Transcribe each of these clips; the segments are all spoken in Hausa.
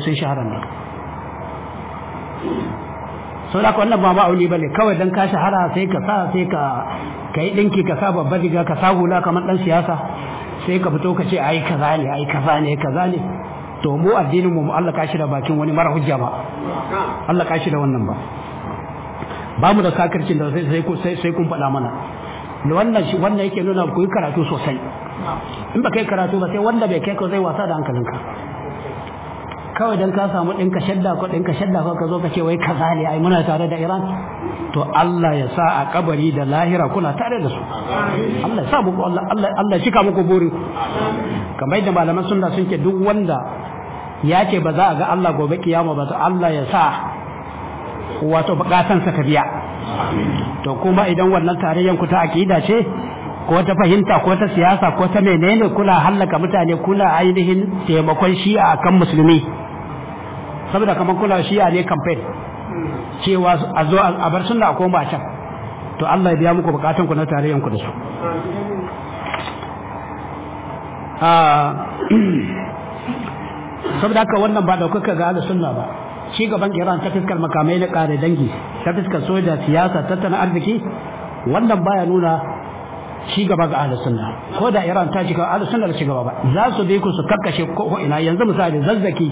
sun shahara ne sau da wannan ba ma'auni ba ne kawai don ka shahara sai ka sa sai ka ka yi ɗinki ka sa babbar riga ka sa hula kamar ɗan siyasa sai ka fito ka ce ai kaza ne ai kaza ne kaza ne to mu addinin mu Allah ka shi da bakin wani mara hujja ba Allah ka shi da wannan ba ba mu da sakircin da sai sai sai kun faɗa mana wannan shi wannan yake nuna ku yi karatu sosai in ba kai karatu ba sai wanda bai kai ka zai wasa da hankalinka kawai dan ka samu ɗinka shadda ko ɗinka shadda ko ka zo ka ce wai kaza ne ai muna tare da Iran to Allah ya sa a kabari da lahira kuna tare da su Allah ya sa muku Allah Allah Allah shika muku buri kamar yadda malaman sunna sun ce duk wanda ya ce ba za a ga Allah gobe kiyama ba to Allah ya sa wato bukatansa ta biya to kuma idan wannan tarayyan ku ta akida ce ko ta fahimta ko ta siyasa ko ta menene kuna hallaka mutane kuna ainihin taimakon shi'a akan musulmi saboda kamar kuna shi'a ne campaign cewa a zo a bar sunna a koma can to Allah ya biya muku bukatun ku na tarayyan ku da su saboda haka wannan ba daukaka ga ahlus sunna ba ci gaban Iran ta fiskar makamai na kare dangi ta fiskar soja siyasa tattalin arziki wannan baya nuna ci gaba ga ahlus sunna ko da Iran ta ci gaba ahlus sunna da ci gaba ba za su bi ku su kakkashe ko ina yanzu misali zazzaki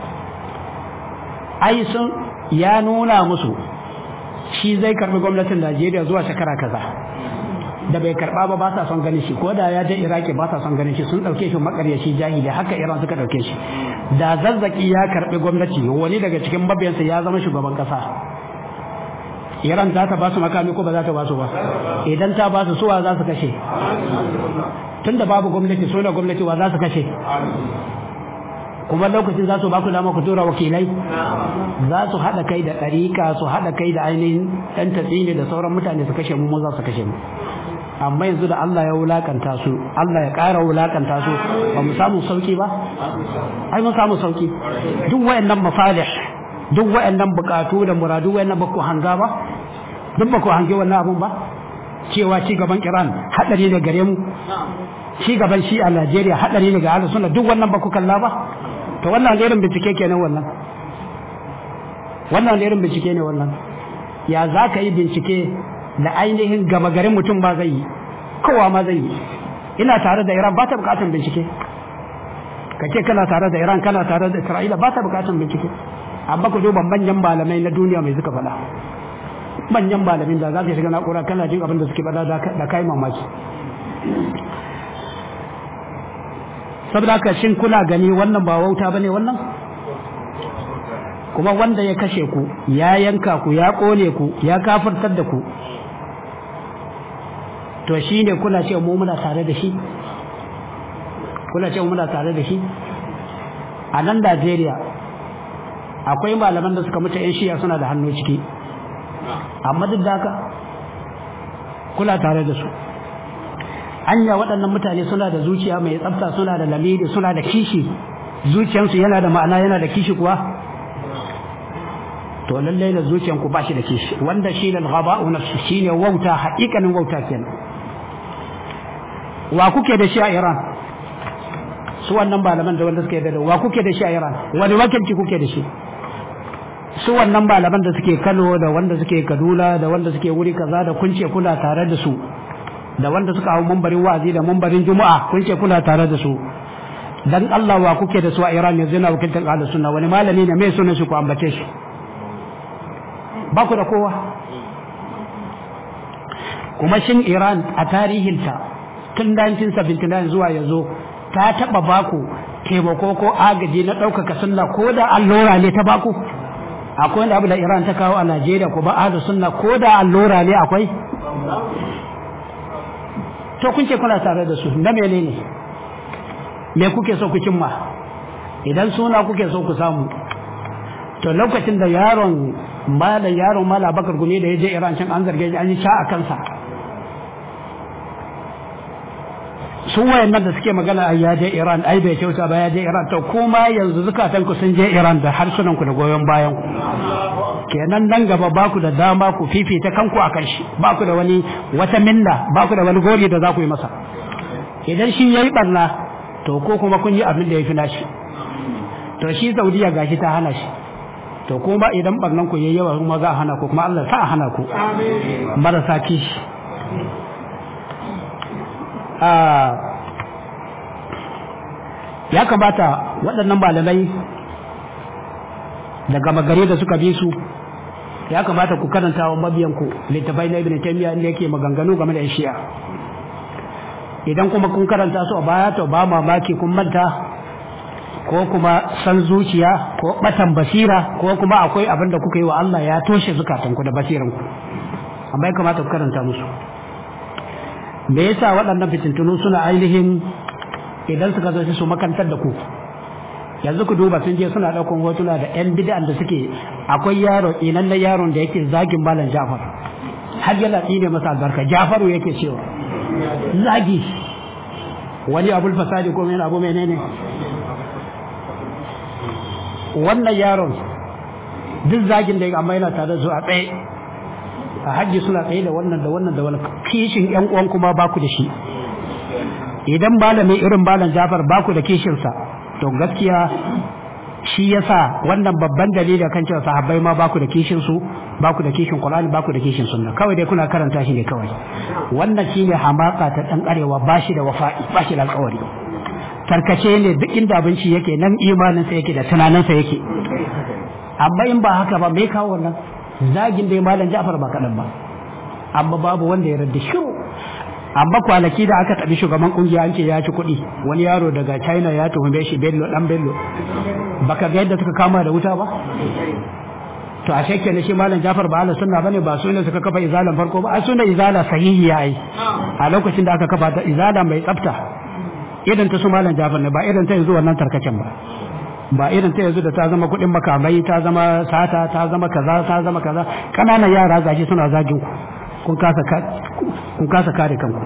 ai sun ya nuna musu shi zai karbi gwamnatin Najeriya zuwa shekara kaza da bai karba ba ba sa son ganin shi ko da ya je Iraki ba sa son ganin shi sun dauke shi makaryaci jahili haka Iran suka dauke shi da zazzaki ya karbi gwamnati wani daga cikin mabiyansa ya zama shugaban kasa Iran za ta ba su makami ko ba za ta ba su ba idan ta ba su suwa za su kashe tunda babu gwamnati so da gwamnati wa za su kashe kuma lokacin za su ba ku dama ku tura wakilai za su haɗa kai da ɗariƙa su haɗa kai da ainihin ɗan tatsini da sauran mutane su kashe mu mu za su kashe mu amma yanzu da Allah ya wulakanta su Allah ya ƙara wulakanta su ba mu samu sauki ba ai mun samu sauki duk wayannan masalih duk wayannan bukatu da muradu wayannan ba ku hanga ba duk ba ku hange wannan abun ba cewa ci gaban Iran hadari ne gare mu ci gaban shi a Najeriya hadari ne ga Ahlus Sunna duk wannan ba ku kalla ba to wannan irin bincike kenan wannan wannan irin bincike ne wannan ya za ka yi bincike da ainihin gama garin mutum ba zai yi kowa ma zai yi ina tare da Iran ba ta bukatan bincike ka ce kana tare da Iran kana tare da Isra'ila ba ta bukatan bincike amma ku duba manyan malamai na duniya mai suka faɗa manyan malamin da za ka shiga na'ura kana jin abin da suke faɗa da kai mamaki saboda haka shin kuna gani wannan ba wauta bane wannan kuma wanda ya kashe ku ya yanka ku ya kone ku ya kafirtar da ku to shine kuna ce mu muna tare da shi kuna ce muna tare da shi a nan Najeriya akwai malaman da suka mutu yan shiya suna da hannu ciki amma duk da haka kula tare da su anya waɗannan mutane suna da zuciya mai tsafta suna da lamiri suna da kishi zuciyarsu yana da ma'ana yana da kishi kuwa to lallai da zuciyanku ba shi da kishi wanda shi ne ghaba'u nafsi shine wauta haƙiƙanin wauta kenan wa kuke da shi a Iran su wannan malaman da wanda suke da wa kuke da shi a Iran wani wakilci kuke da shi su wannan malaman da suke Kano da wanda suke Kaduna da wanda suke wuri kaza da kun ce kuna tare da su da wanda suka hau mambarin wa'azi da mambarin juma'a kun ce kuna tare da su dan Allah wa kuke da su a Iran yanzu na wakiltar ahlus sunna wani malami ne mai sunan shi ku ambace shi ba ku da kowa kuma shin Iran a tarihinta tun 1979 zuwa yanzu ta taba baku taimako ko agaji na ɗaukaka sunna ko da allura ne ta baku akwai wani abu da Iran ta kawo a Najeriya ko ba ahlus sunna ko da allura ne akwai to kun ce kuna tare da su na menene me kuke so ku cimma idan suna kuke so ku samu to lokacin da yaron mala yaron mala bakar gumi da ya je Iran can an zarge an yi sha a kansa su wayannan da suke magana ai ya je Iran ai bai kyauta ba ya je Iran to kuma yanzu zukatan ku sun je Iran da harsunan ku da goyon bayan ku kenan nan gaba ba ku da dama ku fifita kanku a kan shi ba ku da wani wata minna ba ku da wani gori da za ku yi masa idan shi yayi barna to ko kuma kun yi abin da ya fi nashi to shi saudiya gashi ta hana shi to kuma idan barnan ku yayi yawa kuma za a hana ku kuma Allah sa a hana ku marasa kishi ya kamata waɗannan malamai daga magare da suka bi su ya kamata ku karanta wa mabiyanku littafai na ibn taymiya inda yake maganganu game da shi'a idan kuma kun karanta su a baya to ba mamaki kun manta ko kuma san zuciya ko batan basira ko kuma akwai abin da kuka yi wa Allah ya toshe zukatanku da basiranku amma ya kamata ku karanta musu me yasa waɗannan fitintunu suna ainihin idan suka zo su makantar da ku yanzu ku duba sun je suna ɗaukan hotuna da yan bid'an da suke akwai yaro inan na yaron da yake zagin malam Jafar har yana tsine masa albarka Jafaru yake cewa zagi wani abul fasadi ko mai abu menene wannan yaron duk zagin da amma yana tare da su a tsaye a hajji suna tsaye da wannan da wannan da wannan kishin yan uwan kuma ba ku da shi idan malami irin malam Jafar ba ku da kishinsa to gaskiya shi yasa wannan babban dalili kan cewa sahabbai ma baku da kishin su baku da kishin Qur'ani baku da kishin sunna kawai dai kuna karanta shi ne kawai wannan shine hamaka ta dan arewa bashi da wafa'i bashi da alƙawari tarkace ne duk inda abinci yake nan imanin sa yake da tunanin sa yake amma in ba haka ba me kawo wannan zagin dai malam Ja'far ba kadan ba amma babu wanda ya radda shiru amma kwanaki da aka tabi shugaban kungiya an ce ya ci kuɗi wani yaro daga china ya tuhume shi bello dan bello baka ga yadda suka kama da wuta ba to a shekke ne shi malam jafar ba ala sunna bane ba su ne suka kafa izalan farko ba a sunna izala sahihi yayi a lokacin da aka kafa ta izala mai tsafta idan ta su malam jafar ne ba idan ta yanzu wannan tarkacen ba ba irin ta yanzu da ta zama kuɗin makamai ta zama sata ta zama kaza ta zama kaza ƙananan yara gashi suna zagin ku kun kasa kare kanku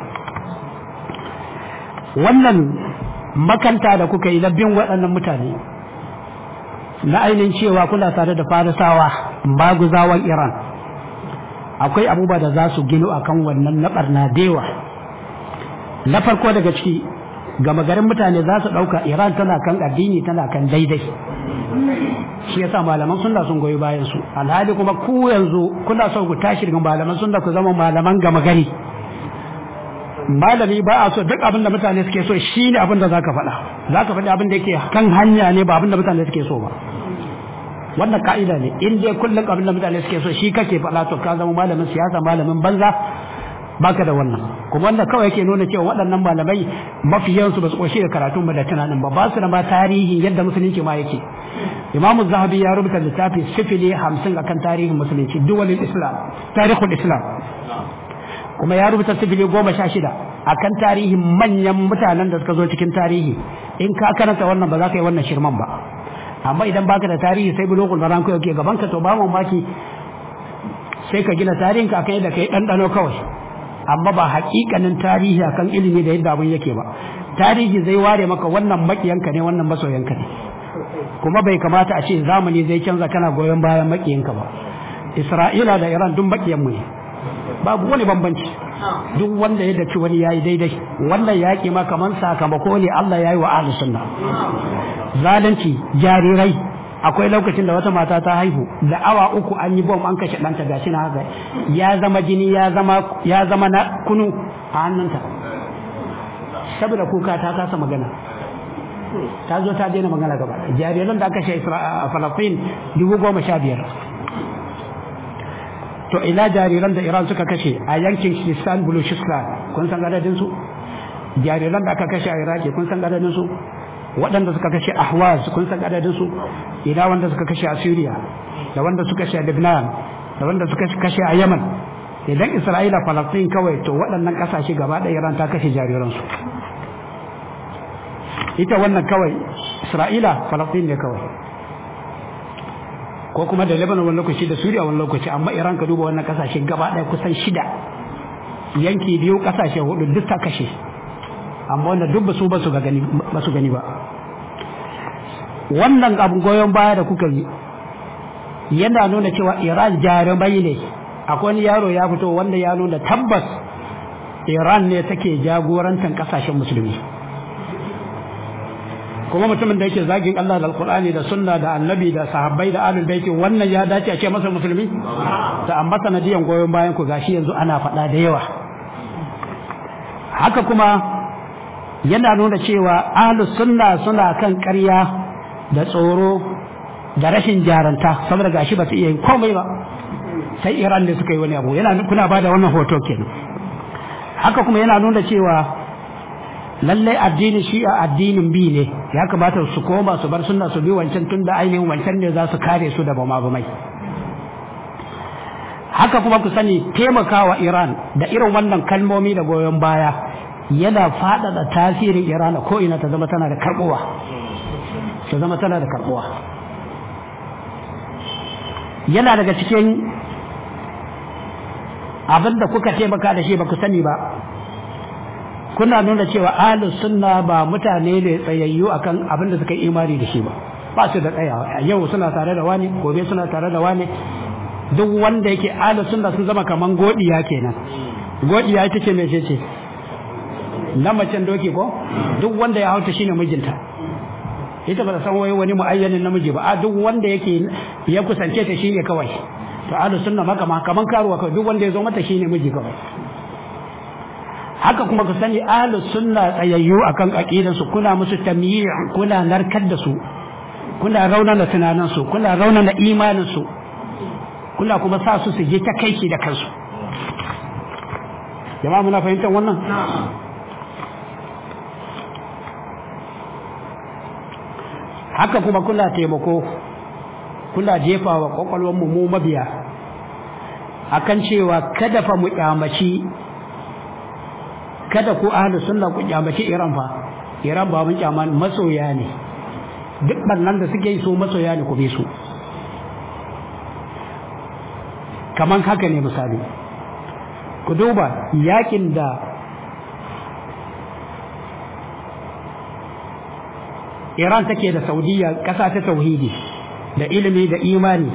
wannan makanta da kuka yi na bin waɗannan mutane na ainihin cewa kuna tare da farisawa maguzawan iran akwai abubuwa da za su gino a kan wannan na ɓarna dewa na farko daga ciki gama garin mutane za su ɗauka iran tana kan addini tana kan daidai shi yasa malaman sunna sun goyi bayan su alhali kuma ku yanzu kuna so ku tashi daga malaman sunna ku zama malaman gama gari malami ba a so duk abin da mutane suke so shi ne abin da zaka faɗa zaka faɗi abin da yake kan hanya ne ba abin da mutane suke so ba wannan ka'ida ne in dai kullum abin da mutane suke so shi kake faɗa to ka zama malamin siyasa malamin banza baka da wannan kuma wannan kawai yake nuna cewa waɗannan malamai mafi yawansu ba su ƙoshi da karatun ba da tunanin ba ba su da ma tarihin yadda musulunci ma yake imamu zahabi ya rubuta littafi sifili hamsin akan tarihin musulunci duwalin islam tarihul islam kuma ya rubuta sifili goma sha shida akan tarihin manyan mutanen da suka zo cikin tarihi in ka karanta wannan ba za ka yi wannan shirman ba amma idan baka da tarihi sai bulogul maran ko yake gaban ka to ba mamaki sai ka gina tarihin ka kai da kai ɗanɗano kawai amma ba hakikanin tarihi akan ilimi da yadda abin yake ba tarihi zai ware maka wannan makiyanka ne wannan masoyanka ne kuma bai kamata a ce zamani zai canza kana goyon bayan makiyanka ba isra'ila da iran duk makiyanmu ne babu wani bambanci duk wanda ya dace wani yayi daidai wannan yaƙi ma kaman sakamako ne Allah yayi wa ahlus sunna zalunci jarirai akwai lokacin da wata mata ta haihu da awa uku an yi bom an kashe ɗanta gashi na haka ya zama jini ya zama ya zama na kunu a hannunta saboda kuka ta kasa magana ta zo ta daina magana gaba jariran da aka kashe a Falafin dubu goma sha biyar to ina jariran da Iran suka kashe a yankin Sistan Baluchistan kun san adadin su jariran da aka kashe a Iraki kun san adadin su waɗanda suka kashe Ahwaz kun san adadin su ina wanda suka kashe a Syria da wanda suka kashe a Lebanon da wanda suka kashe a Yemen idan Isra'ila Palestine kawai to waɗannan ƙasashe gaba ɗaya Iran ta kashe jariran su ita wannan kawai Isra'ila Palestine ne kawai ko kuma da Lebanon wani lokaci da Suriya wani lokaci amma Iran ka duba wannan kasashe gaba ɗaya kusan shida yanki biyu kasashe hudu duk ta kashe amma wanda duk basu ba su gani ba su gani ba wannan abin goyon baya da kuka yi yana nuna cewa Iran jarumai ne akwai wani yaro ya fito wanda ya nuna tabbas Iran ne take jagorantar kasashen musulmi kuma mutumin da yake zagin Allah da Alkur'ani da sunna da annabi da sahabbai da ahlul baiti wannan ya dace a ce masa musulmi ta amma sanadiyan goyon bayan ku gashi yanzu ana faɗa da yawa haka kuma yana nuna cewa ahlus sunna suna kan ƙarya da tsoro da rashin jaranta saboda gashi ba su iya yin komai ba sai Iran ne suka yi wani abu yana kuna ba da wannan hoto kenan haka kuma yana nuna cewa lallai addinin shi'a addinin bi ne ya kamata su koma su bar sunna su bi wancan tun da ainihin wancan ne za su kare su da bama bamai haka kuma ku sani taimakawa Iran da irin wannan kalmomi da goyon baya yana faɗaɗa tasirin Iran ko ina ta zama tana da karɓuwa ta zama tana da karɓuwa yana daga cikin abin da kuka taimaka da shi ba ku sani ba kuna nuna cewa ahlus sunna ba mutane ne tsayayyu akan abin da suka yi imani da shi ba ba su da tsayawa yau suna tare da wani gobe suna tare da wani duk wanda yake ahlus sunna sun zama kaman godiya kenan godiya ita ce mece ce na macen doki ko duk wanda ya hauta shine mijinta ita ba ta san wai wani muayyanin namiji ba a duk wanda yake ya kusance ta shine kawai to ahlus sunna maka ma kaman karuwa kawai duk wanda ya zo mata shine miji kawai haka kuma ku sani ahlus sunna tsayayyu akan aqidan su kuna musu tamyi' kuna narkar da su kuna raunana tunanin su kuna raunana imanin su kuna kuma sa su su je ta kai da kansu jama'a muna fahimtar wannan haka kuma kuna taimako kuna jefa wa kwakwalwarmu mu mabiya akan cewa kada fa mu kyamaci kada ku ahlus sunna ku kyamaci Iran fa Iran ba mun kyama masoya ne duk bannan da suke yi su masoya ne ku bi su kaman haka ne misali ku duba yakin da Iran take da Saudiya ƙasa ta tauhidi da ilimi da imani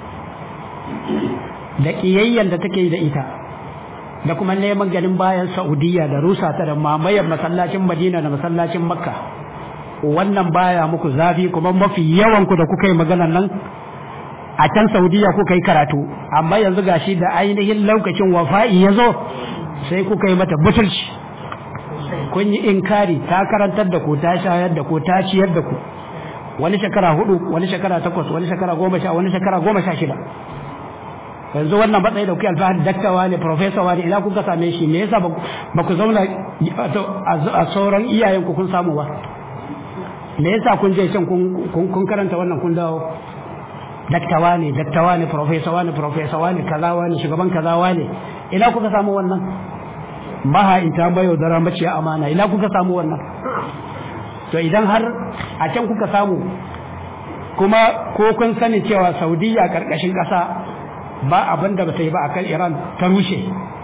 da ƙiyayyen da take da ita da kuma neman ganin bayan Saudiya da rusa ta da mamayar masallacin Madina da masallacin Makka wannan baya muku zafi kuma mafi yawan ku da kuka yi maganar nan a can Saudiya kuka yi karatu amma yanzu gashi da ainihin lokacin wafa'i ya zo sai kuka yi mata butulci kun yi inkari ta karantar da ku ta shayar da ku ta ciyar da ku wani shekara hudu wani shekara takwas wani shekara goma sha wani shekara goma sha shida yanzu wannan matsayi da kuke alfahari daktawa ne profesa wani ina kuka same shi me yasa ba ku zauna a sauran iyayenku kun samu ba me yasa kun je can kun karanta wannan kun dawo daktawa ne daktawa ne profesa wani profesa wani kaza wani shugaban kaza wani ina kuka samu wannan maha in ta bayo dara maciya amana ina kuka samu wannan to idan har a can kuka samu kuma ko kun sani cewa saudiya karkashin kasa ba abin da bata yi ba akan iran ta rushe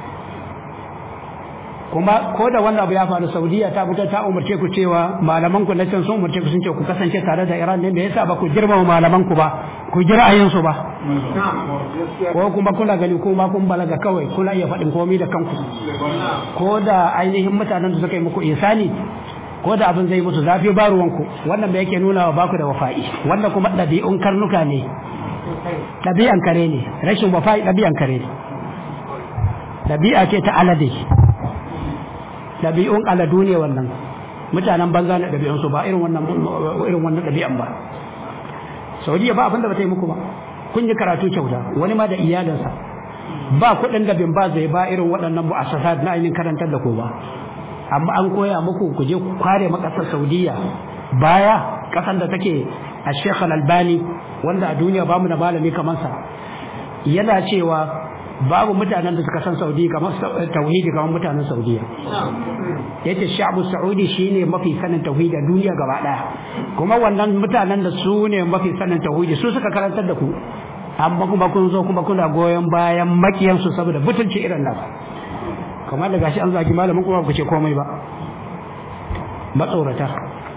kuma ko da wannan abu ya faru saudiya ta fito ta umarce ku cewa malaman ku na can sun umarce ku sun ce ku kasance tare da iran ne me yasa ba ku girmama malaman ku ba ku ji ra'ayinsu ba ko kuma kuna gani kuma kun balaga kawai kuna iya faɗin komai da kanku ko da ainihin mutanen da suka yi muku isani ko da abin zai musu zafi ba ruwanku wannan da yake nuna wa baku da wafa'i wannan kuma ɗabi'un karnuka ne ɗabi'an kare ne rashin wafa'i ɗabi'an kare ne ɗabi'a ce ta alade ɗabi'un aladu ne wannan mutanen banza ne ɗabi'unsu ba irin wannan irin wannan ɗabi'an ba saudiya ba abinda ba ta yi muku ba kun yi karatu kyauta wani ma da iyalinsa ba kuɗin da bin ba zai ba irin waɗannan mu'assasat na ainihin karantar da ku ba amma an koya muku ku je ku kware makasar saudiya baya ƙasar da take a shekh albani wanda a duniya bamu da malami kamar sa yana cewa babu mutanen da suka san saudi kamar tauhidi kamar mutanen saudiya yace sha'bu saudi shine mafi sanin tauhidi a duniya gaba daya kuma wannan mutanen da su ne mafi sanin tauhidi su suka karantar da ku amma kuma kun zo kuma kuna goyon bayan makiyan su saboda butulci irin nan kamar da gashi an zagi malamin kuma ku ce komai ba matsorata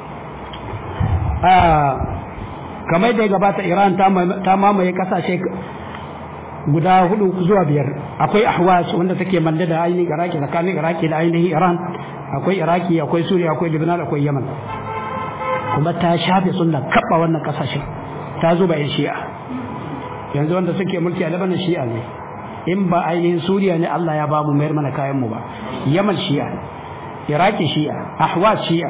kamar da ya gabata Iran ta mamaye kasashe guda hudu zuwa biyar akwai ahwas wanda take manda da ainihin iraki tsakanin iraki da ainihin iran akwai iraki akwai suriya akwai lebanon akwai yaman kuma ta shafe sunna kaɓa wannan ƙasashen ta zuba yan shi'a yanzu wanda suke mulki a labanin shi'a ne in ba ainihin suriya ne allah ya ba mu mayar mana kayan mu ba yaman shi'a iraki shi'a ahwaz shi'a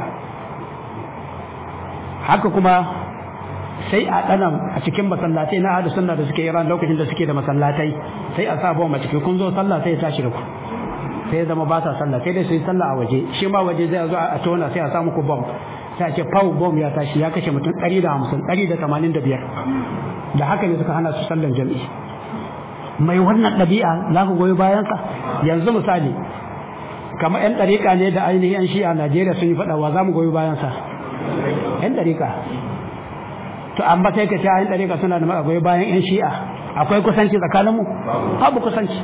haka kuma sai a ɗanan a cikin masallatai na ahlu sunna da suke iran lokacin da suke da masallatai sai a sa bom a ciki kun zo sallah sai ya tashi da ku sai ya zama ba sa sallah sai dai su yi sallah a waje shi ma waje zai zo a tona sai a sa muku bom sai a ce pau bom ya tashi ya kashe mutum ɗari da hamsin ɗari da tamanin da biyar da haka ne suka hana su sallan jam'i mai wannan ɗabi'a za ku goyi bayansa yanzu misali kamar 'yan ɗariƙa ne da ainihin 'yan shi'a najeriya sun yi faɗa wa za mu goyi bayansa 'yan ɗariƙa to amma sai ka ce 'yan ɗariƙa suna da goyi bayan 'yan shi'a akwai kusanci tsakaninmu babu kusanci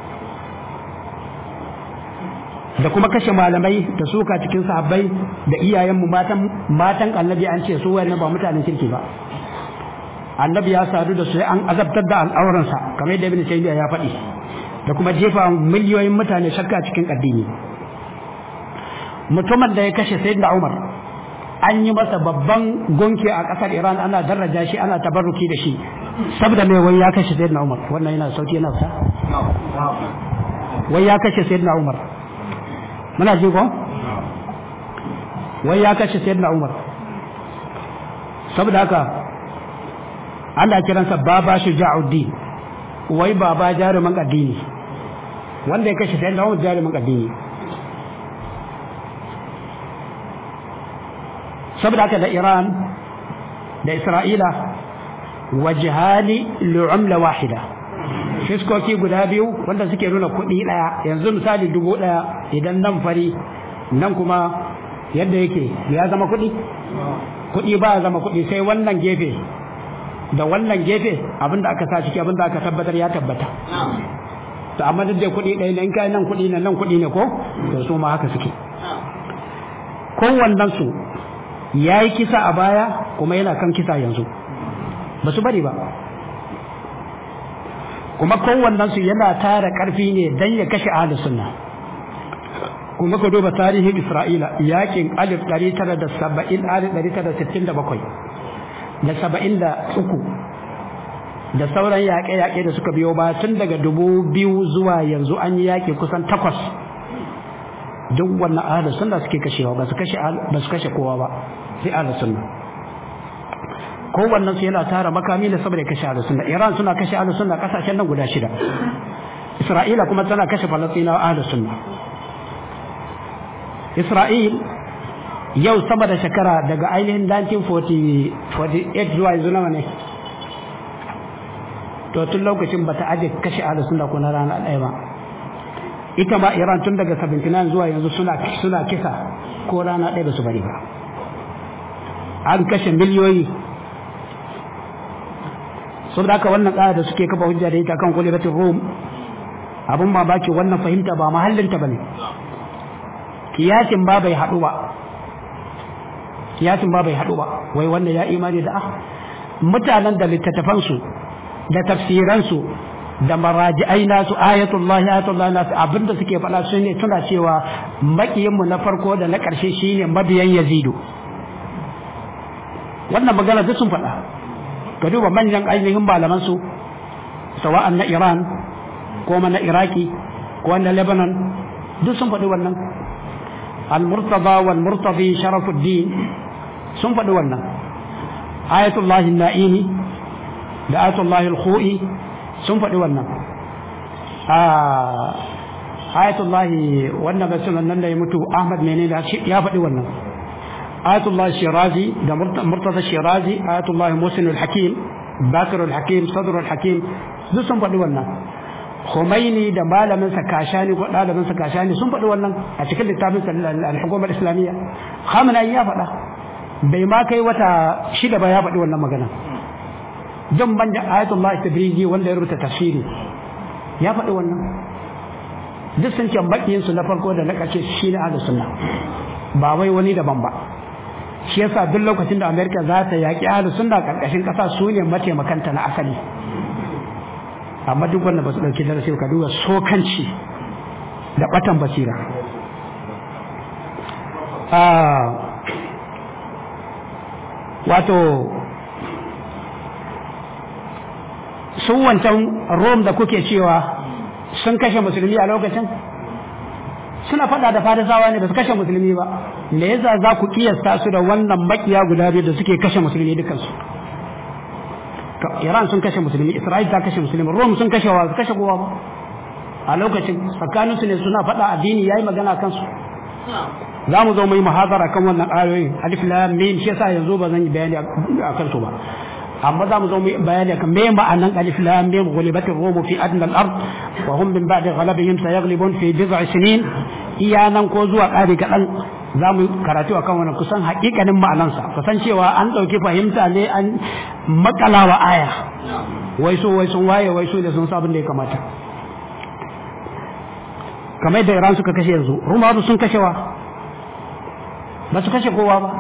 da kuma kashe malamai da suka cikin sahabbai da iyayenmu matan matan annabi an ce su wayannan ba mutanen kirki ba annabi ya sadu da su an azabtar da al'auransa kamar yadda ibn taymiya ya faɗi da kuma jefa miliyoyin mutane shakka cikin addini mutumin da ya kashe sayyidina umar an yi masa babban gonke a ƙasar iran ana daraja shi ana tabarruki da shi saboda mai wai ya kashe sayyidina umar wannan yana sauki yana sa wai ya kashe sayyidina umar muna ji ko wai ya kashe sayyidina umar saboda haka ana kiransa baba shuja'uddin wai baba jaruman addini wanda ya kashe sayyidina umar jaruman addini saboda haka da iran da isra'ila wajihani li'umla wahida fiskoki guda biyu wanda suke nuna kuɗi ɗaya yanzu misali dubu ɗaya idan nan fari nan kuma yadda yake ya zama kuɗi kuɗi ba ya zama kuɗi sai wannan gefe da wannan gefe abinda aka sa ciki abinda aka tabbatar ya tabbata to amma duk da kuɗi ɗaya in kai nan kuɗi ne nan kuɗi ne ko to su ma haka suke kowannen su ya yi kisa a baya kuma yana kan kisa yanzu ba su bari ba kuma kowannen su yana tara karfi ne dan ya kashe ahlus sunna kuma ka duba tarihin Isra'ila yakin 1970 1967 da 73 da sauran yaƙe-yaƙe da suka biyo ba tun daga dubu biyu zuwa yanzu an yi yaƙi kusan takwas duk wannan ahlus sunna suke kashewa ba su kashe ba su kashe kowa ba sai ahlus sunna kowannen su yana tara makami da saboda kashe ahlus sunna Iran suna kashe ahlus sunna kasashen nan guda shida Isra'ila kuma tana kashe Falastinawa ahlus sunna Isra'il yau sama da shekara daga ainihin 1948 zuwa yanzu nawa ne to tun lokacin ba ta aje kashe ahlus sunna ko na rana ɗaya ba ita ma Iran tun daga 79 zuwa yanzu suna suna kisa ko rana ɗaya ba su bari ba an kashe miliyoyi saboda haka wannan ƙara da suke kafa hujja da ita kan kulibatin rum abun mamaki wannan fahimta ba mahallinta ba ne kiyasin ba bai haɗu ba kiyasin ba bai haɗu ba wai wannan ya imani da ah mutanen da littattafansu da tafsiransu da maraji'ai nasu ayatullahi ayatullahi nasu abinda suke faɗa su ne suna cewa makiyinmu na farko da na ƙarshe shine mabiyan yazidu wannan magana duk sun faɗa ka duba manyan ainihin malaman su sawa'an na Iran ko na Iraki ko na Lebanon duk sun faɗi wannan al-murtada wal murtadi sharafuddin sun faɗi wannan ayatullahi na'imi da ayatullahi al-khu'i sun faɗi wannan ayatullahi wannan ga sunan nan da ya mutu Ahmad menene ya faɗi wannan ayatullahi shirazi da murtada shirazi ayatullahi musin al-hakim bakir al-hakim sadr al-hakim duk sun faɗi wannan Khomeini da malamin sa Kashani ko ɗalibin sa Kashani sun faɗi wannan a cikin littafin al-hukumar islamiyya Khamenei ya faɗa bai ma kai wata shida ba ya faɗi wannan magana jan banda ayatullah tabriji wanda ya rubuta tafsiri ya faɗi wannan duk sun ce bakiyin su na farko da na ƙarshe shine ahlus sunna ba wai wani daban ba shi yasa duk lokacin da America za ta yaƙi ahlus sunna karkashin ƙasa su ne mataimakanta na asali amma duk wanda ba su ɗauki darasi ka duba sokanci da ɓatan basira wato sun wancan rom da kuke cewa sun kashe musulmi a lokacin suna faɗa da farisawa ne ba su kashe musulmi ba me yasa za ku kiyasta su da wannan makiya guda biyu da suke kashe musulmi dukansu Iran sun kashe musulmi Isra'il ta kashe musulmi Rom sun kashe wa su kashe kowa ba a lokacin tsakanin su ne suna faɗa addini yayi magana kansu za mu zo mu yi muhadara kan wannan ayoyin alif lam mim shi yasa yanzu ba zan yi bayani a kansu ba amma za mu zo mu yi bayani kan me ma'anan alif lam mim ghulibat ar-rum fi adna al-ard wa hum min ba'di ghalabihim sayaghlibun fi bid'i sinin iya nan ko zuwa ƙari kaɗan za mu karatu akan wannan kusan haƙiƙanin ma'anansa kusan cewa an ɗauki fahimta ne an makalawa aya wai so wai sun waye wai so da sun sabon da ya kamata kamar da Iran suka kashe yanzu Rumawa sun kashewa ba su kashe kowa ba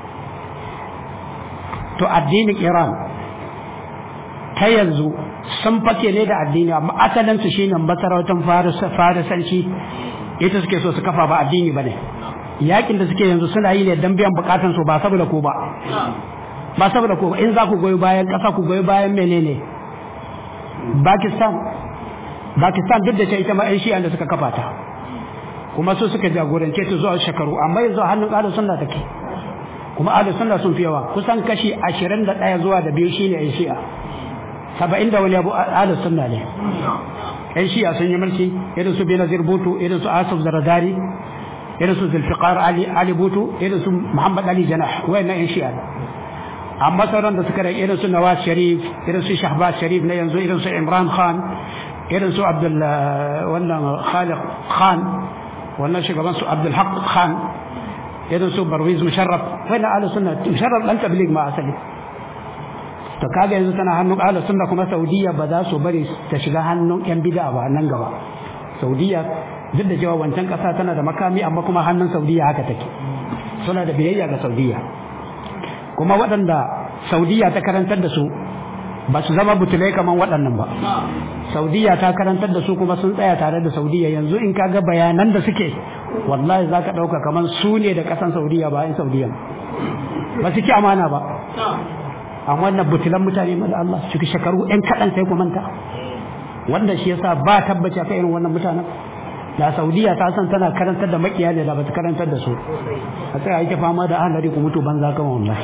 to addinin Iran ta yanzu sun fake ne da addini amma asalin su shine masarautar farisanci ita suke so su kafa ba addini bane yakin da suke yanzu suna yi ne dan biyan bukatun su ba saboda ko ba ba saboda ko in za ku goyi bayan kasa ku goyi bayan menene Pakistan Pakistan duk da ce ita ma ƴan shi'an da suka kafa ta kuma su suka jagorance ta zuwa shekaru amma yanzu hannun ahlus sunna take kuma ahlus sunna sun fi yawa kusan kashi 21 zuwa da biyu shine ƴan shi'a 70 da wani abu ahlus sunna ne ƴan shi'a sun yi mulki irin su Benazir Bhutto irin su Asif Zaradari irin su Zulfiqar Ali Ali Bhutto irin su Muhammad Ali Janah wayannan ƴan shi'a amma sauran da suka rage irin su Nawaz Sharif irin su Shahbaz Sharif na yanzu irin su Imran Khan irin su Abdul wannan Khaliq Khan wannan shugaban su Abdul Haq Khan irin su Barwiz Musharraf wannan ahlus sunna Musharraf dan tabligh ma asali to kaga yanzu tana hannun ahlus sunna kuma Saudiya ba za su bari ta shiga hannun yan bid'a ba nan gaba Saudiya duk da cewa wancan kasa tana da makami amma kuma hannun Saudiya haka take suna da biyayya ga Saudiya kuma waɗanda Saudiya ta karantar da su ba su zama butulai kamar waɗannan ba Saudiya ta karantar da su kuma sun tsaya tare da Saudiya yanzu in kaga bayanan da suke wallahi za ka ɗauka kamar su ne da ƙasan Saudiya ba in Saudiya ba su ki amana ba amma wannan butulan mutane ma da Allah su shekaru ɗan kaɗan sai ku manta wanda shi yasa ba tabbaci akan irin wannan mutanen da Saudiya ta san tana karantar da makiya ne da ba ta karantar da su a tsaya yake fama da ahlari ku mutu banza kama wallahi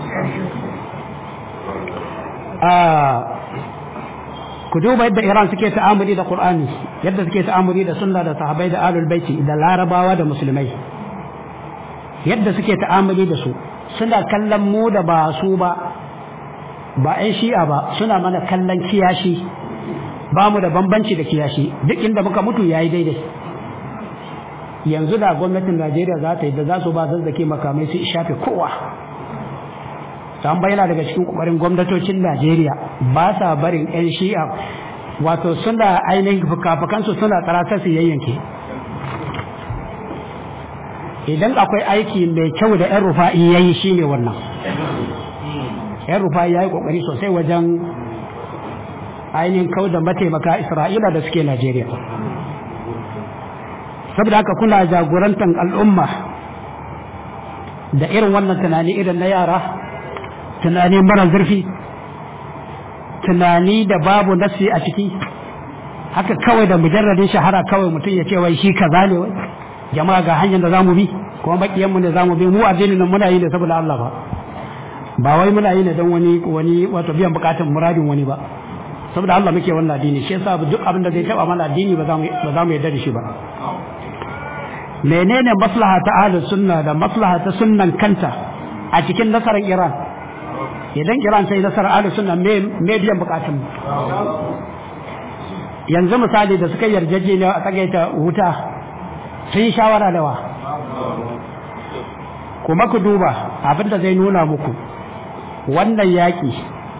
ku duba yadda Iran suke ta'amuli da Qur'ani yadda suke ta'amuli da sunna da sahabbai da ahlul baiti da larabawa da musulmai yadda suke ta'amuli da su suna kallon mu da ba su ba ba 'yan shi'a ba suna mana kallon kiyashi ba mu da bambanci da kiyashi duk inda muka mutu yayi daidai yanzu da gwamnatin Najeriya za ta yi da za su ba zazzake makamai su shafe kowa ta bayyana daga cikin kokarin gwamnatocin Najeriya ba sa barin 'yan shi'a wato suna ainihin fukafukansu suna tsarata su yayyanke idan akwai aiki mai kyau da 'yan rufa'i ya yi shi ne wannan 'yan rufa'i ya yi kokari sosai wajen ainihin kau da mataimaka isra'ila da suke Najeriya saboda haka kuna jagorantar al'umma da irin wannan tunani irin na yara tunani mara zurfi tunani da babu nasi a ciki haka kawai da mujarradin shahara kawai mutum ya ce wai shi kaza ne wai jama'a ga hanyar da zamu bi kuma bakiyan mu ne zamu bi mu addinin nan muna yi ne saboda Allah ba ba wai muna yi ne don wani wani wato biyan bukatun muradin wani ba saboda Allah muke wannan addini shi yasa duk abin da zai taba mana addini ba za mu ba za mu yarda da shi ba menene maslaha ta ahlus sunna da maslaha ta sunnan kanta a cikin nasarar Iran idan Iran sai nasarar ahlus sunna me me biyan bukatun yanzu misali da suka yarjejeniya a tsagaita wuta sun yi shawara da wa kuma ku duba abin da zai nuna muku wannan yaƙi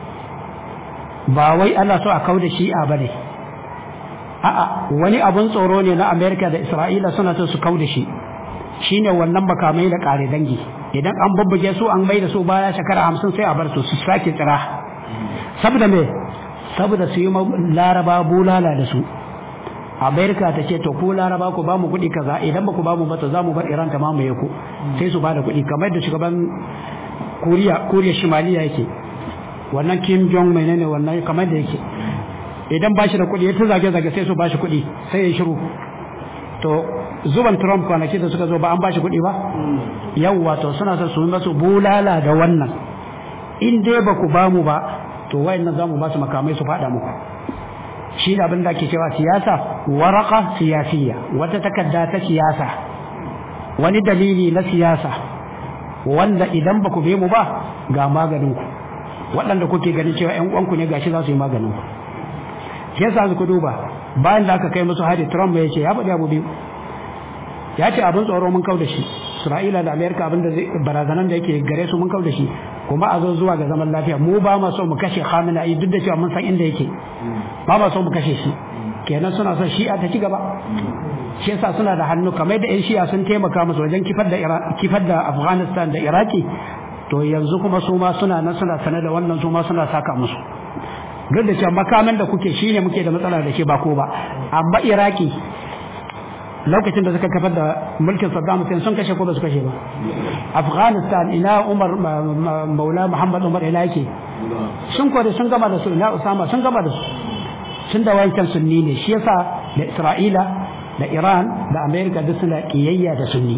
ba wai ana so a kau da shi'a ba ne a'a wani abun tsoro ne na amerika da isra'ila suna so su kau da shi shine wannan makamai da ƙare dangi idan an bubbuge su an mai da su baya shekara hamsin sai a bar su su sake tsira saboda me saboda su yi laraba bulala da su amerika ta ce to ku laraba ku ba mu kuɗi kaza idan ba ku ba mu ba to za mu bar iran ta mamaye ku sai su ba da kuɗi kamar da shugaban Koriya Koriya Shimaliya yake wannan Kim Jong menene wannan kamar da yake idan bashi da kuɗi ya ta zage zage sai su bashi kuɗi sai ya shiru to zuban Trump kwanaki da suka zo ba an bashi kuɗi ba yawwa to suna son su yi masu bulala da wannan in dai ba ku ba mu ba to wayannan za mu ba su makamai su faɗa muku shi da abin da ake cewa siyasa waraka siyasiya wata takarda ta siyasa wani dalili na siyasa wanda idan ba ku be mu ba ga maganin ku waɗanda kuke ganin cewa ƴan uwanku ne gashi za su yi maganin ku shi yasa ku duba bayan da aka kai musu hari Trump ya ce ya faɗi abu biyu ya ce abin tsoro mun kau da shi Isra'ila da Amerika abin da barazanan da yake gare su mun kau da shi kuma a zo zuwa ga zaman lafiya mu ba ma so mu kashe Khamenei duk da cewa mun san inda yake ba ma so mu kashe shi kenan suna son shi'a ta ci gaba shi yasa suna da hannu kamar da yan shi'a sun taimaka musu wajen kifar da kifar da Afghanistan da Iraki to yanzu kuma su ma suna nan suna sanar da wannan su ma suna saka musu duk da cewa makaman da kuke shine muke da matsala da shi ba ko ba amma Iraki lokacin da suka kafar da mulkin Saddam Hussein sun kashe ko ba su kashe ba Afghanistan ina Umar Maula Muhammad Umar ina yake sun kore sun gama da su ina Usama sun gama da su sun da wancan sunni ne shi yasa da Isra'ila da Iran da America duk suna kiyayya da sunni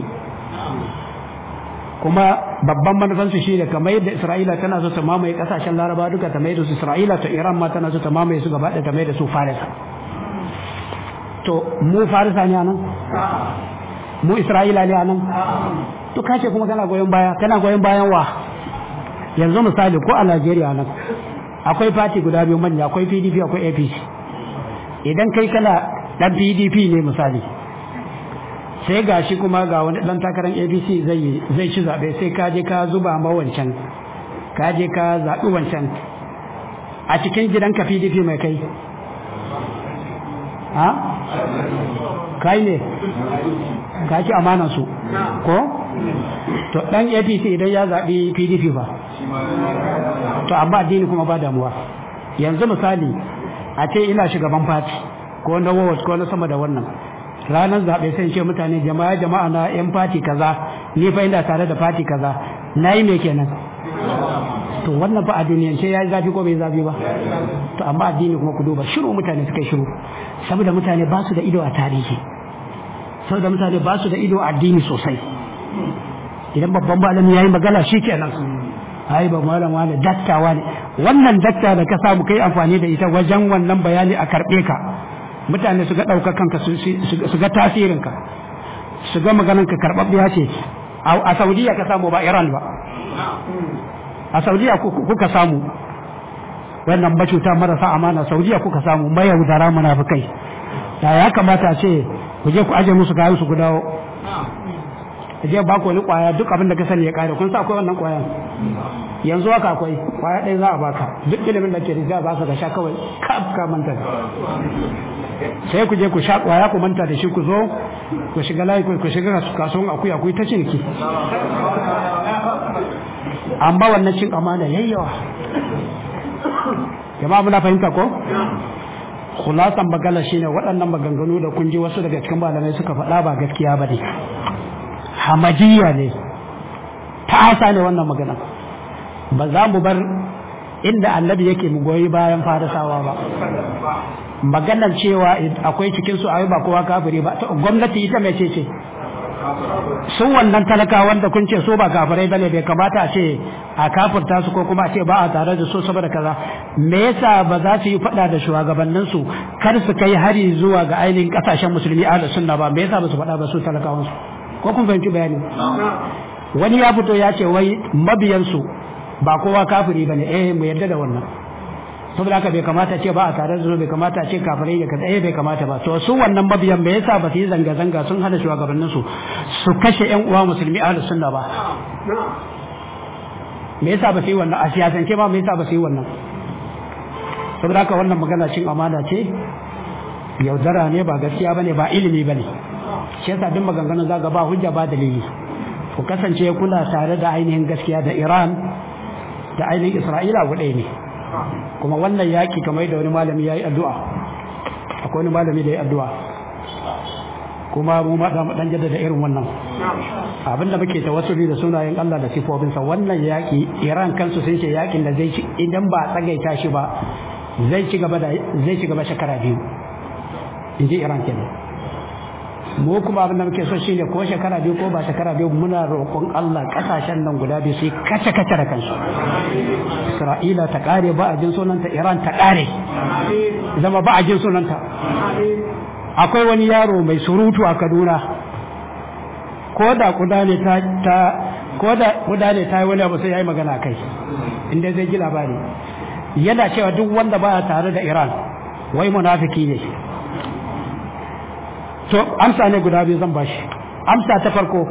kuma babban manufansu shi ne kamar yadda Isra'ila tana so ta mamaye kasashen Laraba duka ta mai da su Isra'ila to Iran ma tana so ta mamaye su gaba da ta mai da su Farisa to mu Farisa ne anan mu Isra'ila ne anan to kace kuma kana goyon baya kana goyon bayan wa yanzu misali ko a Najeriya nan akwai fati guda biyu manya akwai PDP akwai APC idan kai kana dan PDP ne misali sai gashi kuma ga wani dan takarar APC zai zai ci zabe sai ka je ka zuba ma wancan ka je ka zabi wancan a cikin gidanka PDP mai kai ha kai ne ka ci amanan su ko to dan APC idan ya zabi PDP ba to amma addini kuma ba damuwa yanzu misali a ce ina shugaban fati ko na ward ko na sama da wannan ranar zaɓe sai ce mutane jama'a jama'a na yan fati kaza ni fa ina tare da fati kaza nayi me kenan to wannan fa a duniyan ce yayi zafi ko bai zafi ba to amma addini kuma ku duba shiru mutane suka shiru saboda mutane ba su da ido a tarihi saboda mutane ba su da ido a addini sosai idan babban malami yayi magana shikenan ai ba malam wani dakta wani wannan dakta da ka samu kai amfani da ita wajen wannan bayani a karbe ka mutane su ga ɗaukar kanka su ga tasirinka su ga maganarka karɓaɓɓiya ce a saudiya ka samu ba iran ba a saudiya kuka samu wannan macuta marasa amana saudiya kuka samu mayaudara munafukai da ya kamata a ce ku je ku aje musu kayan su ku dawo je ba ku wani kwaya duk abin da ka sani ya kare kun sa akwai wannan kwayan yanzu haka akwai kwaya ɗaya za a baka duk ilimin da ke da za a baka ka sha kawai kaf ka manta sai ku je ku sha kwaya ku manta da shi ku zo ku shiga layi ku shiga kasuwan akuya ku yi ta ciniki amma wannan cin amana yayyawa jama'a muna fahimta ko khulasan magana shine waɗannan maganganu da kun ji wasu daga cikin malamai suka faɗa ba gaskiya ba ne hamajiyya ne ta'asa ne wannan magana ba za mu bar inda annabi yake mu goyi bayan farisawa ba maganar cewa akwai cikin su ayi ba kowa kafiri ba gwamnati ita mai ce ce sun wannan talaka wanda kun ce so ba kafirai bane bai kamata a ce a kafirta su ko kuma a ce ba a tare da su saboda kaza me yasa ba za su yi fada da shugabannin su kar su kai hari zuwa ga ainihin kasashen musulmi ahlus sunna ba me yasa ba su fada ba su talakawan su ko kun fahimci bayani wani ya fito ya ce wai mabiyan su ba kowa kafiri bane eh mu yarda da wannan saboda haka bai kamata ce ba a tare da su bai kamata ce kafirai da kaza eh bai kamata ba to su wannan mabiyan me yasa ba su yi zanga zanga sun hana shugabannin su su kashe yan uwa musulmi ahlus sunna ba me yasa ba su yi wannan a siyasance ba me yasa ba su yi wannan saboda haka wannan magana cin amana ce yaudara ne ba gaskiya bane ba ilimi bane shi yasa duk maganganun zaga ba hujja ba dalili ku kasance kula tare da ainihin gaskiya da Iran da ainihin Isra'ila guɗe ne kuma wannan yaki kamar da wani malami ya yi addu'a akwai wani malami da ya yi addu'a kuma mu ma da dan jaddada irin wannan abinda muke tawassuli da sunayen Allah da sifofinsa wannan yaki Iran kansu sun ce yakin da zai ci idan ba tsagaita shi ba zai ci gaba da zai ci gaba shekara biyu inji Iran kenan mu kuma abin da muke so shine ko shekara biyu ko ba shekara biyu muna roƙon Allah kasashen nan guda biyu su kace kace da kansu Isra'ila ta kare ba a jin sunanta Iran ta kare zama ba a jin sunanta akwai wani yaro mai surutu a Kaduna ko da kuda ne ta ta ko da kuda ne ta yi wani abu sai yayi magana kai inda zai ji labari yana cewa duk wanda baya tare da Iran wai munafiki ne to amsa ne guda biyu zan bashi amsa ta farko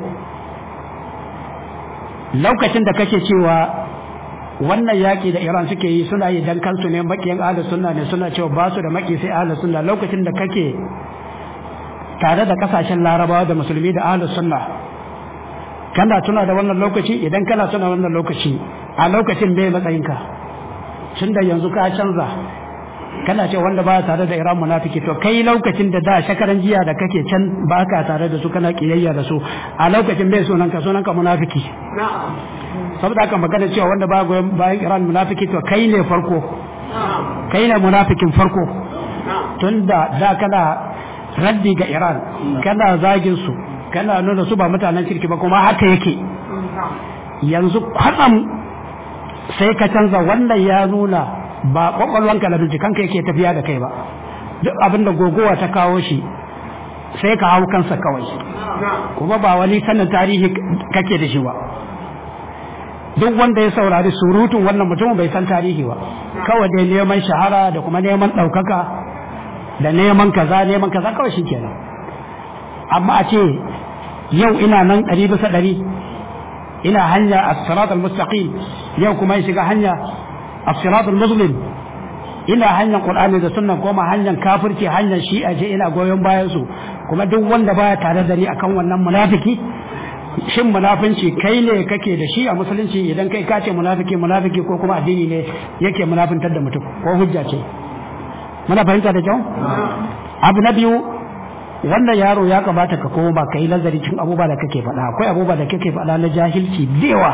lokacin da kake cewa wannan yaƙi da Iran suke yi suna yi dan kansu ne makiyan ahlus sunna ne suna cewa ba su da maki sai ahlus sunna lokacin da kake tare da kasashen larabawa da musulmi da ahlus sunna kana tuna da wannan lokaci idan kana tuna wannan lokaci a lokacin bai matsayinka tun da yanzu ka canza kana ce wanda ba tare da Iran munafiki to kai lokacin da da shakaran jiya da kake can ba ka tare da su kana kiyayya da su a lokacin bai sunan ka sunan ka munafiki saboda haka magana cewa wanda ba goyon bayan Iran munafiki to kai ne farko kai ne munafikin farko tun da da kana raddi ga Iran kana zagin su kana nuna su ba mutanen kirki ba kuma haka yake yanzu kwatsam sai ka canza wannan ya nuna ba kwakwalwanka da bincikanka yake tafiya da kai ba duk abin da gogowa ta kawo shi sai ka hau kansa kawai kuma ba wani sanin tarihi kake da shi ba duk wanda ya saurari surutun wannan mutumin bai san tarihi ba kawai dai neman shahara da kuma neman ɗaukaka da neman kaza neman kaza kawai shi kenan amma a ce yau ina nan ɗari bisa ɗari ina hanya a sirat al-mustaqim yau kuma ya shiga hanya a sirat al-muslim ina hanyar qur'ani da sunna kuma hanyar kafirci hanyar shi'a je ina goyon bayan su kuma duk wanda baya tare da ni akan wannan munafiki shin munafinci kai ne kake da shi a musulunci idan kai ka ce munafiki munafiki ko kuma addini ne yake munafintar da mutum ko hujja ce muna fahimta da kyau abu na biyu wannan yaro ya kamata ka koma ka yi nazari cikin abubuwa da kake faɗa akwai abubuwa da kake faɗa na jahilci dewa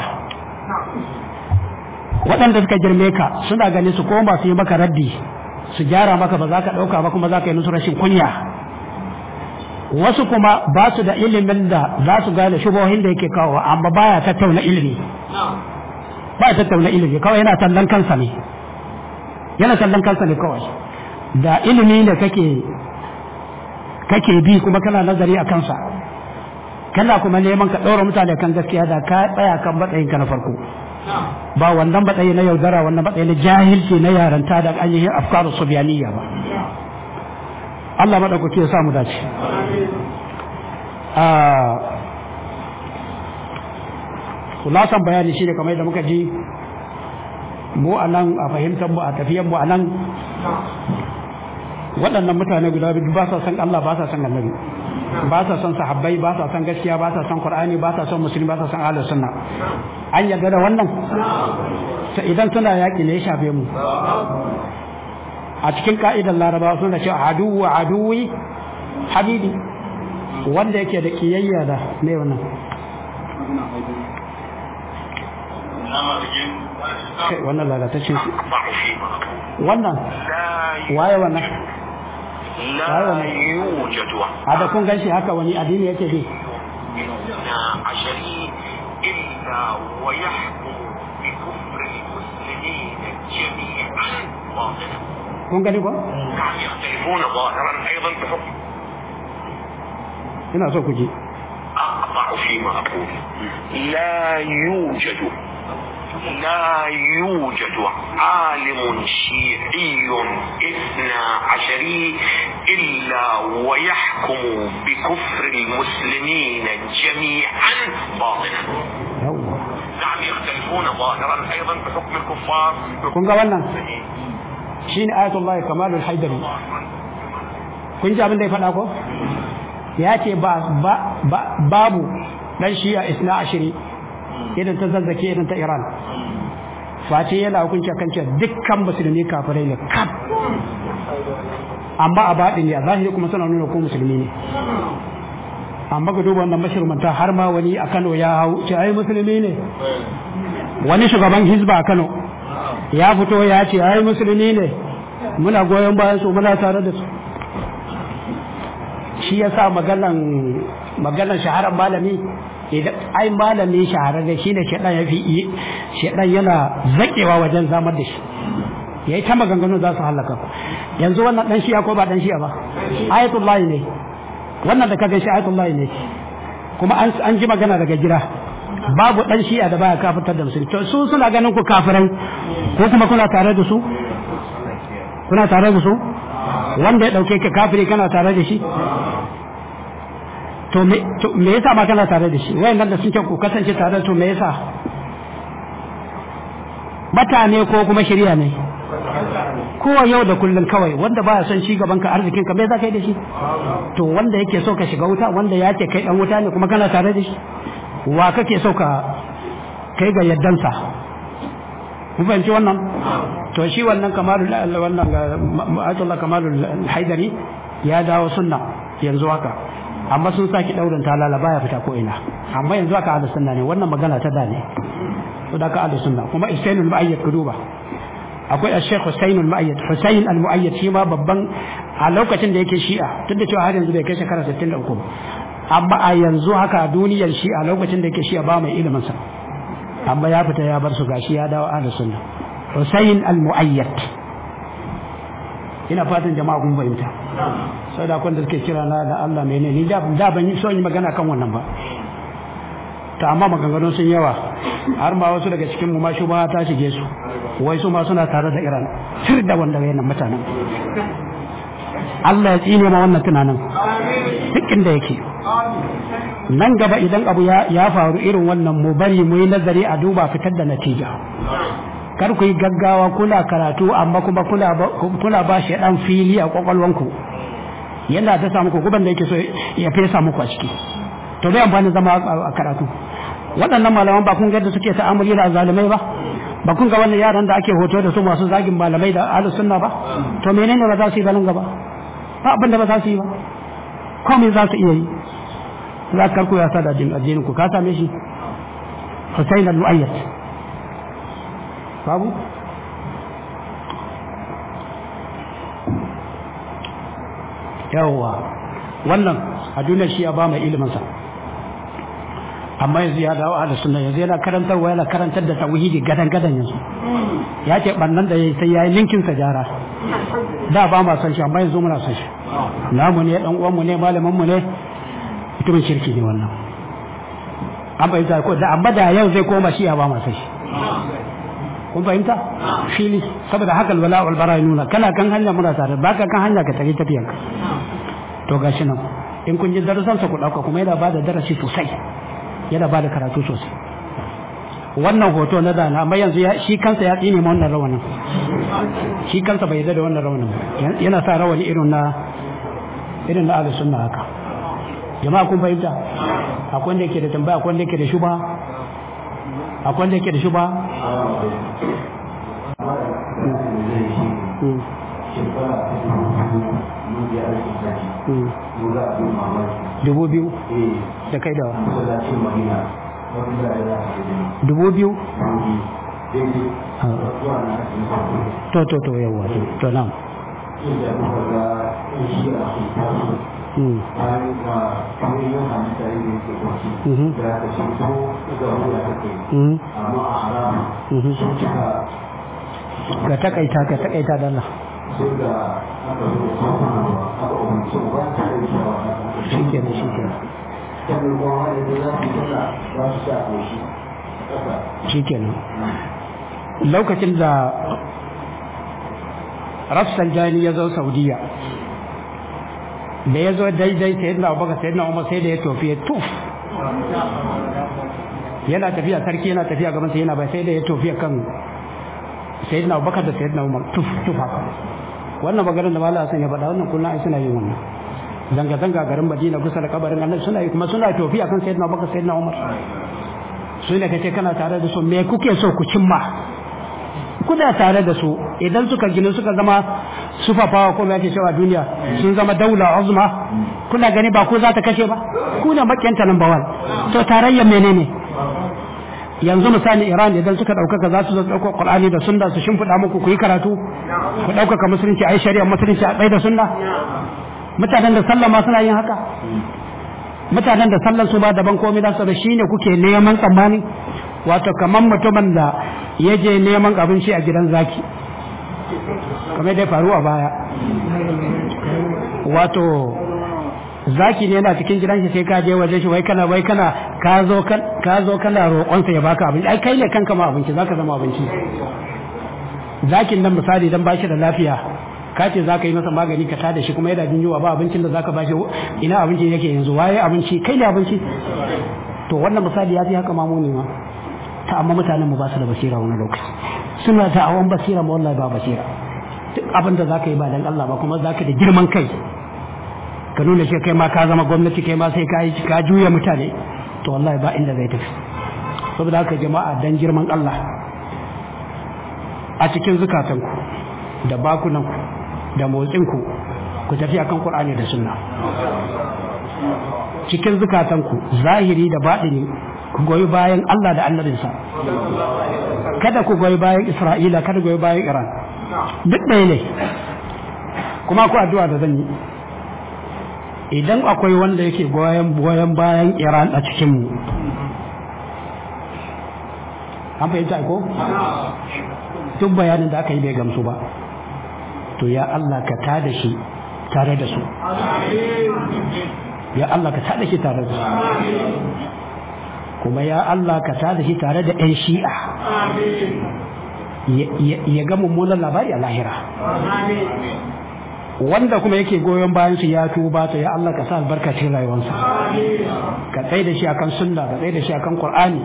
waɗanda suka girme ka suna gani su koma su yi maka raddi su gyara maka ba za ka ɗauka ba kuma za ka yi musu rashin kunya wasu kuma ba su da ilimin da za su gane shubohin da yake kawo amma baya tattauna ilimi baya tattauna ilimi kawai yana tallan kansa ne yana tallan kansa ne kawai da ilimi ne kake kake bi kuma kana nazari a kansa kana kuma neman ka ɗora mutane kan gaskiya da ka tsaya kan matsayin ka na farko ba wannan matsayi na yaudara wannan matsayi na jahilci na yaranta da ainihin afkaru subyaniyya ba Allah maɗaukaki ya samu dace kulasan bayani shi ne kamar yadda muka ji mu a nan a fahimtar mu a tafiyan mu a nan waɗannan mutane guda biyu ba sa san Allah ba sa san annabi ba sa san sahabbai ba sa san gaskiya ba sa san qur'ani ba sa san musulmi ba sa san ahlus sunna an yarda da wannan ta idan suna yaƙi ne ya shafe mu a cikin ka'idar larabawa suna cewa aduwu aduwi habibi wanda yake da kiyayya da me wannan kai wannan lalatacce wannan waye wannan لا يوجد hada kun ganshi haka wani addini yake bi إثنى عشري إلا ويحكم بكفر المسلمين جميعا باطلا kun gani ko نعم يختلفون ظاهرا أيضا بحكم ina so ku ji أقطع فيما أقول لا يوجد لا يوجد عالم شيعي اثنا عشري إلا ويحكم بكفر المسلمين جميعا باطنا yawwa نعم يختلفون ظاهرا أيضا بحكم الكفار kun ga wannan shine ayatullahi kamalul haidari kun ji abin da ya faɗa ko ya ce ba ba- ba- babu dan shi'a isna ashiri idan ta zazzake idan ta iran face yana hukunci kan cewa dukkan musulmi kafirai ne kaf amma a baɗin ya zahiri kuma suna nuna ko musulmi ne amma ga duba wannan mashirmanta har ma wani a Kano ya hau ce ai musulmi ne wani shugaban hizba a Kano ya fito ya ce ai musulmi ne muna goyon bayan su muna tare da su shi yasa maganan maganan shaharar malami idan ai malami shahararre shine shedan ya fi shedan yana zakewa wajen zamar da shi yayi ta maganganu za su halaka ku yanzu wannan dan shi'a ko ba dan shi'a ba ayatullahi ne wannan da kaga shi ayatullahi ne kuma an an ji magana daga gida babu dan shi'a da baya kafirtar da musulmi to su suna ganin ku kafirai ko kuma kuna tare da su kuna tare da su wanda ya dauke ka kafiri kana tare da shi to me to me yasa ma kana tare da shi wayannan da sun ce ku kasance tare to me yasa mutane ko kuma shirya ne kowa yau da kullum kawai wanda baya son ci gaban ka arzikin ka me za ka yi da shi to wanda yake so ka shiga wuta wanda ya ce kai dan wuta ne kuma kana tare da shi wa kake so ka kai ga yaddansa ku fahimci wannan to shi wannan kamalul wannan Ayatollah kamalul haidari ya dawo sunna yanzu haka amma sun saki daurin talala baya fita ko ina amma yanzu haka ahlus sunna ne wannan magana ta da ne to da ka ahlus sunna kuma isainul mu'ayyad ku duba akwai al-sheikh Hussein al-Mu'ayyad Hussein al-Mu'ayyad shi ma babban a lokacin da yake shi'a tun da cewa har yanzu bai kai shekara 63 ba amma a yanzu haka a duniyar shi'a lokacin da yake shi'a ba mai ilimin sa amma ya fita ya bar su gashi ya dawo ahlus sunna Hussein al-Mu'ayyad ina fatan jama'a kun fahimta sai da da suke kira na da Allah menene ni da da ban yi so yi magana kan wannan ba ta amma maganganun sun yawa har ma wasu daga cikin mu ma shubha ta shige su wai su ma suna tare da Iran sir da wanda wayannan mutanen Allah ya tsine ma wannan tunanin duk inda yake nan gaba idan abu ya faru irin wannan mu bari mu yi nazari a duba fitar da natija kar ku yi gaggawa kuna karatu amma kuma kuna ba shi dan fili a kwakwalwanku yana ta samu ku guban da yake so ya fesa muku a ciki to dai amfani zama a karatu waɗannan malaman ba kun ga da suke ta'amuli da zalimai ba ba kun ga wannan yaran da ake hoto da su masu zagin malamai da ahlus sunna ba to menene ba za su yi ganin gaba ba abin da ba za su yi ba komai za su iya yi za ka karku ya sa da addinin ku ka same shi Hussein al-Mu'ayyad babu yawwa wannan a duniyar shi ya ba mai ilimin sa amma yanzu ya dawo ahlus sunna yanzu yana karantarwa yana karantar da tauhidi gadan gadan yanzu ya ce bannan da yayi sai yayi linkin sa jara da ba ma san shi amma yanzu muna san shi namu ne dan uwan mu ne malamin mu ne mutumin shirki ne wannan an fahimta ko da amma da yau zai koma shi ya ba ma san shi kun fahimta fili saboda haka alwala wal bara nuna kana kan hanya muna tare baka kan hanya ka tare tafiyanka to gashi nan in kun ji darasan sa ku dauka kuma yana bada darasi sosai yana bada karatu sosai wannan hoto na dana amma yanzu shi kansa ya tsine ma wannan rawanin shi kansa bai yarda da wannan rawanin yana sa rawani irin na irin na ahlus sunna haka jama'a kun fahimta akwai wanda yake da tambaya akwai wanda yake da shuba akwai wanda yake da shuba dubu biyu da kai da dubu biyu to to to yawa to nan ga takaita ga takaita dalla shi ke da shi ke shi ke lokacin da rafsanjani ya zo saudiya da ya zo daidai sai yadda abubakar sai yadda umar sai da ya tofi ya tuf yana tafiya sarki yana tafiya gaban sai yana bai sai da ya tofi kan sai yadda abubakar da sai yadda umar tuf tuf haka wannan maganar da malam hasan ya faɗa wannan kullum ai suna yin wannan zanga zanga garin madina kusa da kabarin annabi suna yi kuma suna tofi akan sayyidina abubakar sayyidina umar su ne kace kana tare da su me kuke so ku cimma kuna tare da su idan suka gina suka zama sufafawa ko yake cewa duniya sun zama daula uzma kuna gani ba ko za ta kashe ba ku ne makiyanta number one to tarayyar menene yanzu misali Iran idan suka ɗaukaka za su zo ɗaukar Qur'ani da sunna su shimfiɗa muku ku yi karatu ku ɗaukaka musulunci a yi shari'a musulunci a tsaye da sunna mutanen da sallah ma suna yin haka mutanen da sallar su ba daban komai da su da shine kuke neman tsammani wato kamar mutumin da ya je neman abinci a gidan zaki kamar dai faru a baya wato zaki ne yana cikin gidan shi sai ka je waje shi wai kana wai kana ka zo ka zo kana roƙon sa ya baka abinci ai kai ne kanka ma abinci zaka zama abinci zakin nan misali dan bashi da lafiya ka ce zaka yi masa magani ka tada shi kuma yana jin yunwa ba abincin da zaka bashi ina abincin yake yanzu waye abinci kai ne abinci to wannan misali ya fi haka mamu ne ma ta amma mutanen mu ba su da basira wani lokaci suna ta awon basira ma wallahi ba basira duk abin da zaka yi ba dan Allah ba kuma zaka da girman kai ka nuna shi kai ma ka zama gwamnati kai ma sai ka yi ka juya mutane to wallahi ba inda zai tafi saboda haka jama'a dan girman Allah a cikin zukatanku da bakunanku da motsinku ku tafi akan Qur'ani da Sunna cikin zukatanku zahiri da baɗini ku goyi bayan Allah da annabinsa kada ku goyi bayan Isra'ila kada goyi bayan Iran duk ɗaya ne kuma ku addu'a da zan yi idan akwai wanda yake goyon goyon bayan Iran a cikin mu an fahimta ko duk bayanin da aka yi bai gamsu ba to ya Allah ka tada shi tare da su ya Allah ka tada shi tare da su kuma ya Allah ka tada shi tare da 'yan shi'a ya ga mummunan labari a lahira wanda kuma yake goyon bayan su ya tuba to ya Allah ka sa albarka cikin rayuwarsa ka tsaye da shi akan sunna ka tsaye da shi akan qur'ani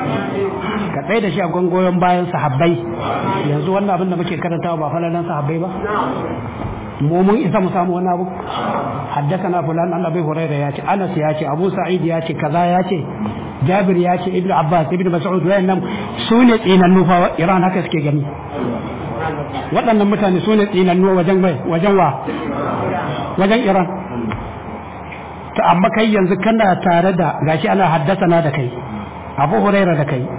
ka tsaye da shi akan goyon bayan sahabbai yanzu wannan abin da muke karantawa ba falalan sahabbai ba mu mun isa mu samu wani abu haddathana fulan an abi hurairah ya ce anas ya ce abu sa'id ya ce kaza ya ce jabir ya ce ibnu abbas ibnu mas'ud wayannan su ne tsinannu fa iran haka suke gani waɗannan mutane su ne tsinannu wajen bai wajen wa wajen iran ta amma kai yanzu kana tare da gashi ana haddasana da kai abu huraira da kai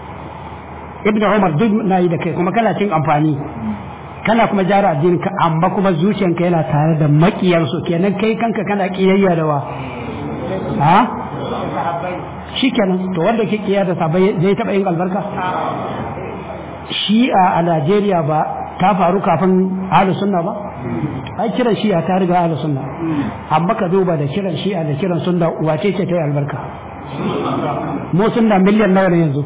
ibnu umar duk na yi da kai kuma kana cin amfani kana kuma jara addinin ka amma kuma zuciyanka yana tare da makiyarsu kenan kai kanka kana kiyayya da wa ha shikenan to wanda ke kiyaya da sabai zai taba yin albarka shi'a a Najeriya ba ta faru kafin ahlus sunna ba ai kiran shi'a ta riga ahlus sunna amma ka duba da kiran shi'a da kiran sunna wace ce ta yi albarka mu sunna miliyan nawa ne yanzu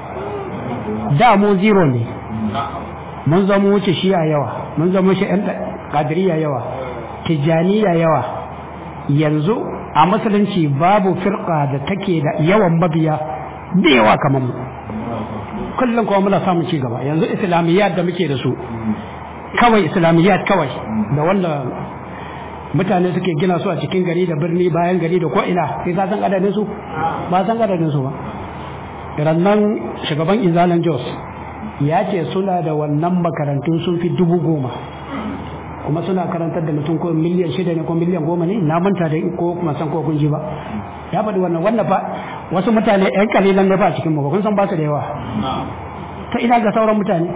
da mu zero ne mun zama wuce shi'a yawa mun zama wuce yan qadiriyya yawa tijaniya yawa yanzu a musulunci babu firqa da take da yawan mabiya da yawa kamar mu kullum kuma muna samun ci gaba yanzu islamiyyat da muke da su kawai islamiyyat kawai da wanda mutane suke gina su a cikin gari da birni bayan gari da ko'ina sai ka san adadin su ba san adadin su ba rannan shugaban izalan jos ya ce suna da wannan makarantun sun fi dubu goma kuma suna karantar da mutum ko miliyan shida ne ko miliyan goma ne na manta da ko kuma san ko kun ji ba ya faɗi wannan wannan fa wasu mutane yan kalilan ne ba cikin mu ba kun san ba su da yawa ta ina ga sauran mutane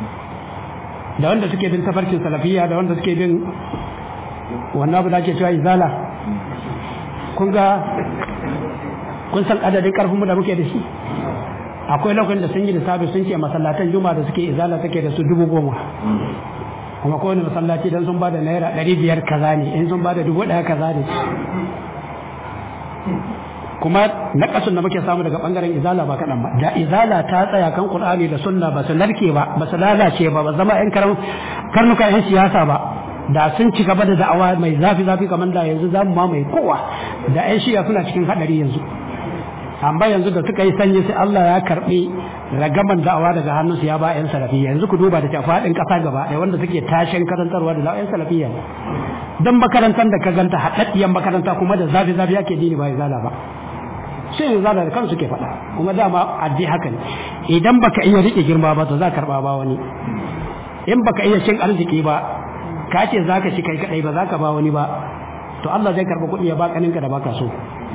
da wanda suke bin tafarkin salafiya da wanda suke bin wannan abu da ake cewa izala kun ga kun san adadin karfin mu da muke da shi akwai lokacin da sun yi lissafi sun ce masallatan juma da suke izala take da su dubu goma kuma kowane masallaci dan sun bada naira ɗari biyar kaza ne in sun bada dubu ɗaya kaza ne kuma na ƙasun da muke samu daga ɓangaren izala ba kaɗan ba da izala ta tsaya kan ƙur'ani da sunna ba su narke ba ba su lalace ba ba zama yan karnuka yan siyasa ba da sun ci gaba da da'awa mai zafi zafi kamar da yanzu zamu ma mai kowa da yan shiya suna cikin haɗari yanzu amma yanzu da suka yi sanyi sai Allah ya karɓi ragaman da'awa daga hannunsu ya ba yan salafiyya yanzu ku duba da ta faɗin ƙasa gaba ɗaya wanda suke tashin karantarwa da yan salafiyya dan makarantar da ka ganta haɗaɗɗiyar makaranta kuma da zafi zafi ake dini ba izala ba sai yanzu zana da kansu ke faɗa kuma dama addi haka ne idan baka iya riƙe girma ba to za ka karɓa ba wani in baka iya cin arziki ba ka ce za ka ci kai kaɗai ba za ka ba wani ba to Allah zai karɓi kuɗi ya ba ƙaninka da baka so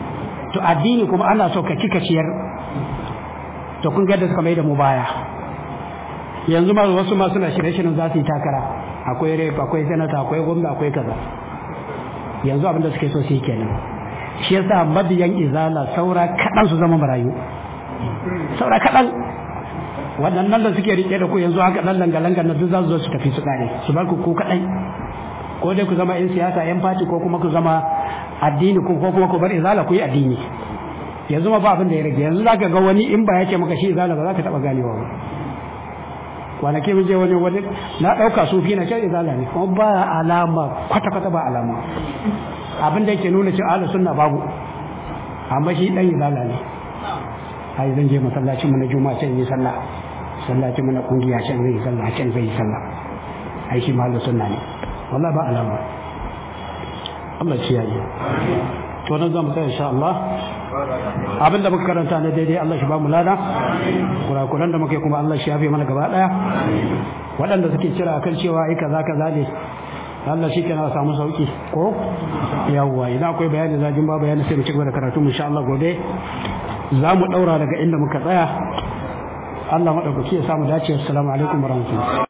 to addini kuma ana so ka cika ciyar to kun ga da suka mai da mu baya yanzu ma wasu ma suna shirye-shiryen za su yi takara akwai rep akwai senata akwai gwamna akwai kaza yanzu abin da suke so su yi kenan shi yasa mabiyan izala saura kaɗan su zama marayu saura kaɗan waɗannan da suke riƙe da ku yanzu haka ɗan langa-langa na duk za su zo su tafi su ƙare su bar ku ku kaɗai ko dai ku zama 'yan siyasa 'yan fati ko kuma ku zama addini ko kuma ku bar izala ku yi addini yanzu ma ba abin da ya rage yanzu zaka ga wani in ba ya ce maka shi izala ba za ka taɓa ganewa ba kwanaki mun je wani wani na ɗauka sufi na can izala ne kuma ba alama kwata-kwata ba alama abin da yake nuna cewa ahlus sunna babu amma shi dan izala ne ai zan je masallacin mu na juma'a can yi sallah masallacin mu na kungiya can zai yi sallah can zai yi sallah ai shi ma ahlus sunna ne wallahi ba alama Allah ci yayi to nan zamu tsaya insha Allah abin da muka karanta na daidai Allah shi ba mu lada kurakuran da muke kuma Allah shi yafe mana gaba daya waɗanda suke kira akan cewa ai kaza kaza ne Allah shi kenan samu sauki ko yawwa idan akwai bayani zajin ba bayani sai mu ci gaba da karatu insha Allah gobe za mu daura daga inda muka tsaya Allah madaukaki ya samu dace assalamu alaikum warahmatullahi